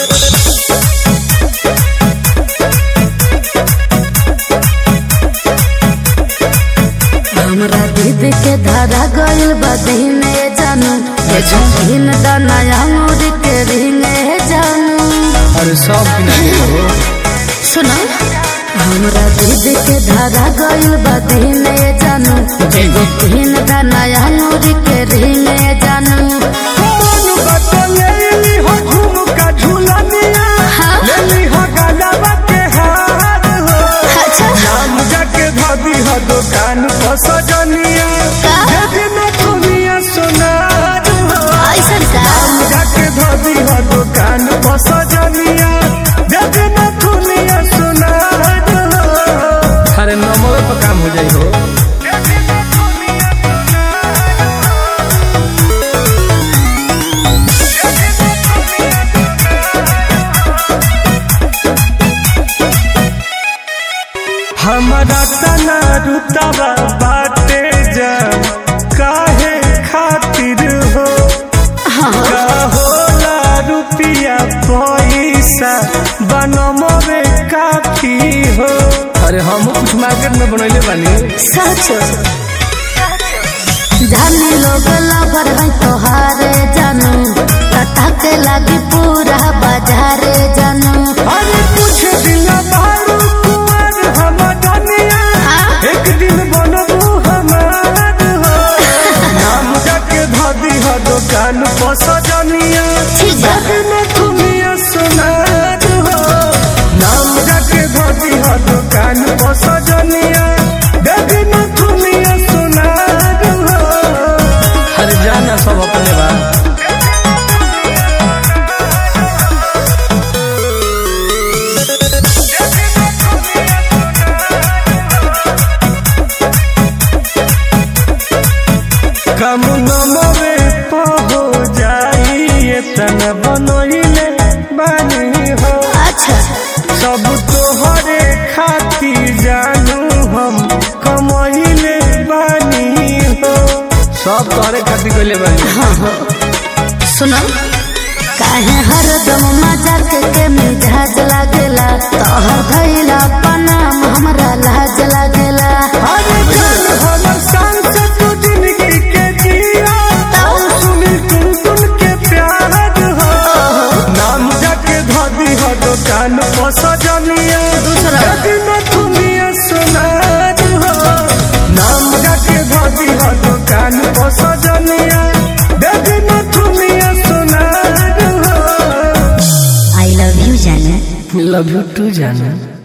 हमरा दीदी के धारा गइल बा दीने जानू दिन दनाया मोर के रिंगे जानू अरे सब किनारे हो सुनो हमरा दीदी के धारा गइल बा दीने जानू दिन दनाया मोर के रिंगे जानू मन बतलेली हो झुमका झुलनिया हाँ। लेली हो गलबा के हार हो अच्छा नाम जाके धदी हो दुकान पर सजनिया का? देवी में दुनिया सोनार हो ऐसन का नाम जाके धदी हो दुकान पर सजनिया देवी में दुनिया सोनार हो अरे नंबर पर काम हो जाई हो हमारा तना रुतबा बाटे जा काहे खातिर हो का होला रुपिया पैसा बनमवे काफी हो अरे हम कुछ मार्केट में बनैले बानी सच जाने लोग लवर है तोहारे जानू कथा के लागी पूरा बाजारे जानू अरे कुछ दिन बारू कुंवर हम दुनिया हाँ? एक दिन बनबू हमार हो नाम जाके धदी हो दुकान पर सजनिया ठीक बा। जग में दुनिया सोनार हो नाम जाके धदी हो दुकान पर सजनिया जग में दुनिया सोनार हो हर जाना सब अपने बा कम नमवे पहो जाई तन बनोइले बानी हो अच्छा सब तोहरे खातिर जानू हम कमैले बानी हो सब तोहरे खातिर कइले बानी हाँ हाँ सुनो काहे हरदम मजाक के मिजाज लागेला तोहर भइला पनाम हमरा लाज लागेला अरे जान हमर शान से तू जिंदगी के जिया और सुनी तुम तुम के प्यार हो नाम जाके धदी हो दुकान पर सजनिया दूसरा। जग में दुनिया सोनार हो नाम जाके धदी हो दुकान पर सजनिया जग में दुनिया सोनार हो आई लव यू जाने लव यू टू जाना